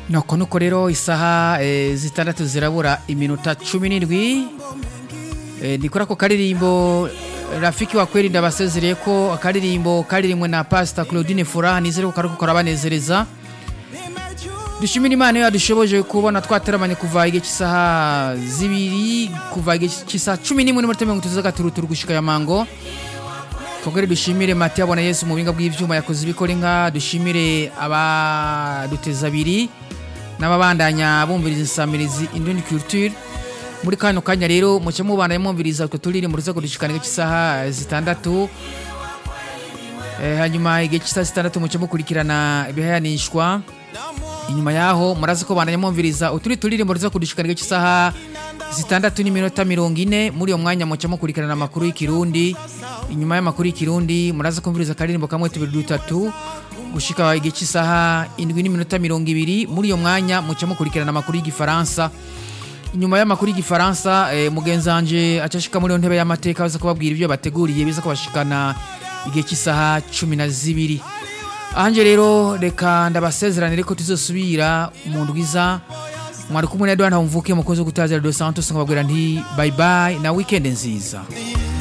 nuko nuko rero isaha eh, zitandatu zirabura iminota cumi n'indwi eh, ni kuri ako karirimbo rafiki wa kweli ndabasezereye ko akaririmbo karirimbwe na pasita claudine furaha nizere ko kariko karabanezereza dushimira imana iyo yadushoboje kubona twateramanye kuva igihe cy'isaha zibiri kuva igihe cy'isaha cumi n'imwe n'iminota mirongo itatu z'agaturuturu gushika ya mango twongere dushimire mati abona yesu mu buhinga bw'ivyuma yakoze ibikora inka dushimire abaduteza abiri n'ababandanya bumviriza insamirizi indoni culture muri kano kanya rero muce mubandanya mwumviriza utwo turirimbo ruza kudushikana igihe cy'isaha zitandatu Eh, hanyuma igihe cy'isaha zitandatu muce mukurikirana ibihayanishwa inyuma yaho murazi ko bandanya mwumviriza uturi turirimbo ruza kudushikana igihe cy'isaha zitandatu n'iminota mirongo ine muri uyo mwanya muce mukurikirana amakuru y'ikirundi inyuma y'amakuru y'ikirundi muraza kumviriza akaririmbo kamwe tubiri dutatu gushika igihe cy'isaha indwi n'iminota mirongo ibiri muri uyo mwanya muce mukurikirana amakuru y'igifaransa inyuma y'amakuru y'igifaransa eh, mugenzi wanje acashika muri iyo ntebe y'amateka aza kubabwira ibyo bateguriye biza kubashikana igihe cy'isaha cumi na zibiri ahanje rero reka ndabasezeranire ko tuzosubira mu ndwiza mwari kumwe na Edouard Ntamvuke umukozi wo gutazira Dos Santos nkababwira nti bye bye na weekend nziza